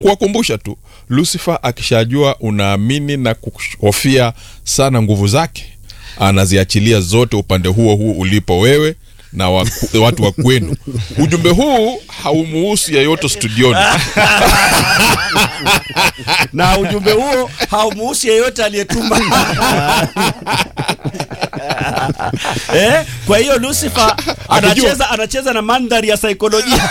kuwakumbusha tu lucifer akishajua unaamini na kuhofia sana nguvu zake anaziachilia zote upande huo huo ulipo wewe na waku, watu wa kwenu ujumbe huu haumuhusu yeyote studioni na ujumbe huo haumuhusu yeyote aliyetuma eh? Kwa hiyo Lucifer anacheza anacheza na mandhari ya saikolojia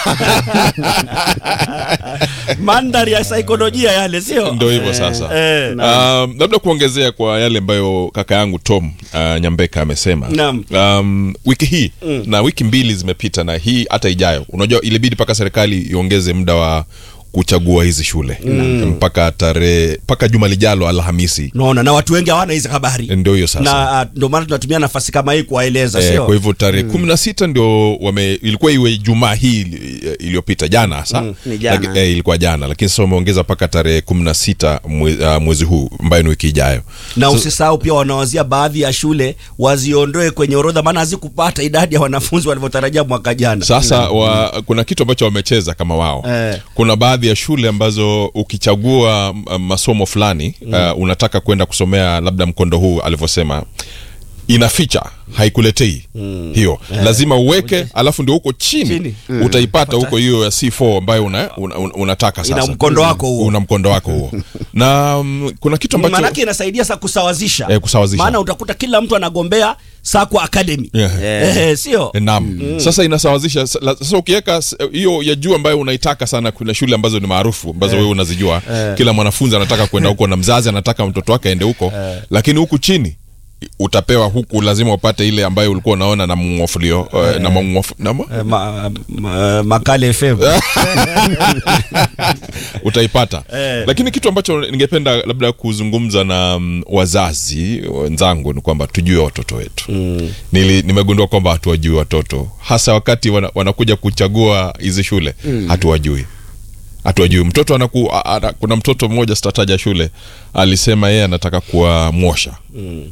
mandhari ya saikolojia yale, sio ndo hivyo sasa eh. um, labda kuongezea kwa yale ambayo kaka yangu tom uh, nyambeka amesema Naam. um, wiki hii mm. na wiki mbili zimepita na hii hata ijayo unajua ilibidi mpaka serikali iongeze muda wa kuchagua hizi shule mm. mpaka tarehe mpaka juma lijalo alhamisi Naona na watu wengi hawana hizi habari ndio hiyo sasa na ah, ndio maana tunatumia nafasi kama hii kuwaeleza, Eh, sio kwa hivyo tarehe kumi na sita ndio wame ilikuwa iwe jumaa hii ili- iliyopita jana hasa ni jana. Laki- eh, ilikuwa jana lakini sasa wameongeza mpaka tarehe kumi na sita mwe, uh, mwezi huu ambayo ni wiki ijayo na usisahau pia wanawazia baadhi ya shule waziondoe kwenye orodha, maana hazikupata idadi ya wanafunzi walivyotarajia mwaka jana. sasa wa, kuna kitu ambacho wamecheza kama wao Eh. kuna baadhi ya shule ambazo ukichagua m- masomo fulani uh, unataka kwenda kusomea labda mkondo huu alivyosema inaficha haikuletei hiyo lazima uweke alafu ndio huko chini, Chini. utaipata huko hiyo ya c4 ambayo una, una, una, unataka sasa Ina mkondo wako huo. una mkondo wako huo na mm, kuna kitu ambacho Maanake inasaidia sa kusawazisha, Eh, kusawazisha. maana utakuta kila mtu anagombea Sakwa Academy Yeah. eh, sio Eh, Naam. Sasa inasawazisha sa- la- sasa ukiweka s- hiyo ya juu ambayo unaitaka sana, kuna shule ambazo ni maarufu ambazo wewe unazijua. Kila mwanafunzi anataka kwenda huko na mzazi anataka mtoto wake aende huko, lakini huku chini utapewa huku, lazima upate ile ambayo ulikuwa unaona na mwofulio eh, na mwofulio na mwa- Eh, ma, ma, Makale FM utaipata Eh. lakini kitu ambacho ningependa labda kuzungumza na mm, wazazi wenzangu ni kwamba tujue watoto wetu mm. Nili, nimegundua kwamba hatuwajui watoto hasa wakati wana, wanakuja kuchagua hizi shule mm. hatuwajui hatuwajui mtoto anaku, a, a, kuna mtoto mmoja sitataja shule alisema yeye anataka kuwa mwosha mm.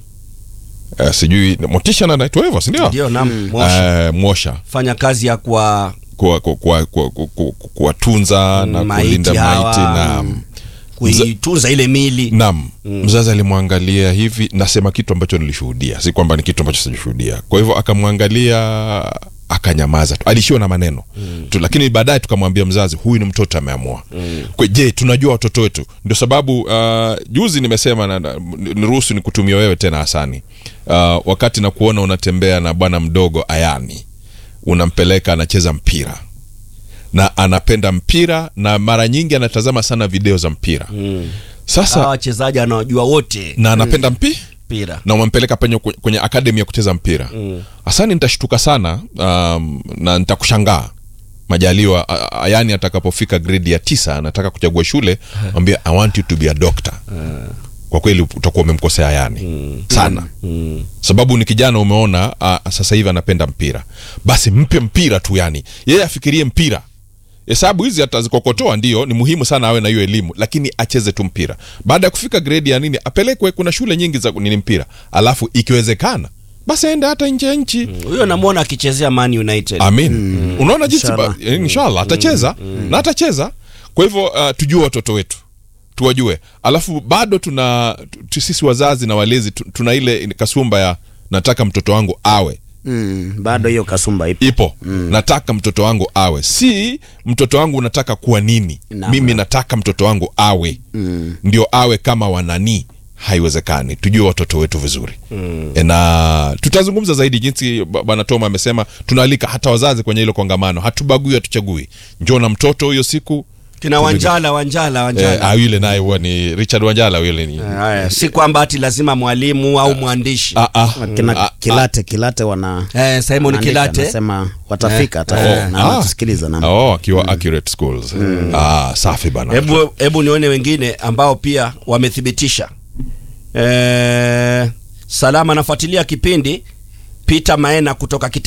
Uh, sijui motisha na naitwa hivyo sindio ndio nam Moshi. uh, mwosha fanya kazi ya kwa kuwatunza kuwa, kuwa, kuwa, kuwa, kuwatunza na Maiti kulinda hawa, maiti na kuitunza ile mili nam mzazi alimwangalia hivi nasema kitu ambacho nilishuhudia si kwamba ni kitu ambacho sijashuhudia kwa hivyo akamwangalia akanyamaza tu alishiwa na maneno mm. tu lakini baadaye tukamwambia mzazi huyu ni mtoto ameamua mm. je tunajua watoto wetu ndio sababu uh, juzi nimesema na, na, niruhusu ni kutumia wewe tena hasani uh, wakati na kuona unatembea na bwana mdogo ayani unampeleka anacheza mpira na anapenda mpira na mara nyingi anatazama sana video za mpira mm. sasa hawa wachezaji anawajua wote na anapenda mpi mpira na umempeleka penye kwenye akademi ya kucheza mpira hasani nitashtuka sana um, na nitakushangaa majaliwa a- a- ayani atakapofika gredi ya tisa anataka kuchagua shule ambia i want you to be a doctor kwa kweli utakuwa umemkosea ayani sana sababu ni kijana umeona uh, sasa hivi anapenda mpira basi mpe mpira tu yani yeye afikirie mpira hesabu hizi atazikokotoa ndio ni muhimu sana awe na hiyo elimu lakini acheze tu mpira baada ya kufika gredi ya nini apelekwe kuna shule nyingi za nini mpira alafu ikiwezekana basi aende hata nje ya nchi huyo namwona akichezea Man United amin unaona jinsi Inshallah. ba- eh, inshallah atacheza na atacheza kwa hivyo uh, tujue watoto wetu tuwajue alafu bado tuna tu, sisi wazazi na walezi tu, tuna ile kasumba ya nataka mtoto wangu awe mm, bado hiyo kasumba ipo ipo nataka mtoto wangu awe si mtoto wangu unataka kuwa nini Naam. mimi nataka mtoto wangu awe ndio awe kama wananii haiwezekani tujue watoto wetu vizuri mm. na tutazungumza zaidi jinsi ba- bwana toma amesema tunaalika hata wazazi kwenye hilo kongamano hatubagui hatuchagui njoo na mtoto hiyo siku kina Wanjala Wanjala eh, Wanjala ah, yule naye huwa ni richard wanjala yule ni Haya, si kwamba ati lazima mwalimu au mwandishi ah, ah, kina ah, kilate kilate wana eh, Simon wanaandika, Kilate anasema watafika hata oh, na ah. wanatusikiliza na oh, akiwa accurate schools ah, safi bana hebu hebu nione wengine ambao pia wamethibitisha eh, salama anafuatilia kipindi Peter Maena kutoka Kite